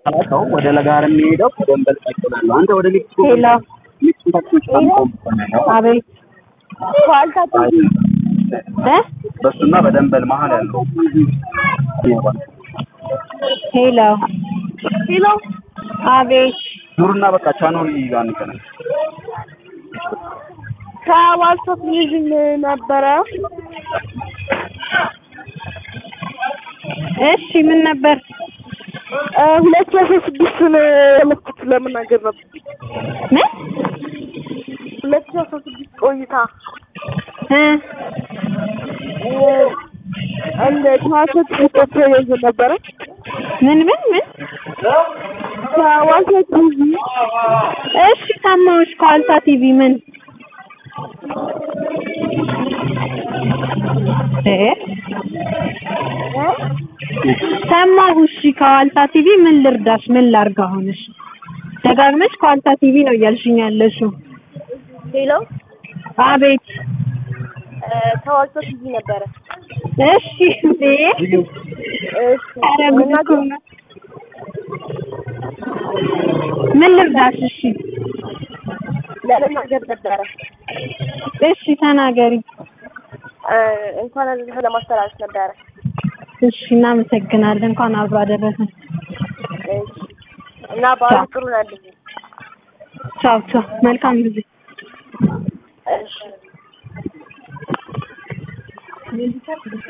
ሰው ወደ ለጋር የሚሄደው ደንበል ቀጥላለሁ። አንተ ወደ ሜክሲኮ ሄሎ ሜክሲኮ ታክሲዎች ቆም ቆም አቤት ዋልታ ቲቪ እ በሱና በደንበል መሀል ያለው ሄሎ ሄሎ አቤት ኑርና በቃ ቻኖሪ ጋር እንገናኝ። ከዋልታ ቴሌቪዥን ነበረ እሺ ምን ነበር ሁለት ሺህ አስራ ስድስቱን የመኩት ለመናገር ነበር። ምን ሁለት ሺህ አስራ ስድስት ቆይታ እ እንደ ከዋልታ ቲቪ ቴሌቪዥን ነበረ ምን ምን ምን ከዋልታ ቲቪ እሺ ሰማሁሽ ከዋልታ ቲቪ ምን እ ሰማሁ እሺ ከዋልታ ቲቪ ምን ልርዳሽ ምን ላርግ አሁን እሺ ደጋግመሽ ከዋልታ ቲቪ ነው እያልሽኝ ያለሽው ሄሎ አቤት ከዋልታ ቲቪ ነበረ እሺ እንዴ እሺ ኧረ ጉድ እኮ ነው። ምን ልርዳሽ እሺ ለመናገር ነበረ እሺ ተናገሪ እንኳን አደረሰህ ለማስተላለፍ ነበረ እሺ እናመሰግናለን እንኳን አብሮ አደረሰን እሺ እና በዓሉ ጥሩ ናለኝ ቻው ቻው መልካም ጊዜ እሺ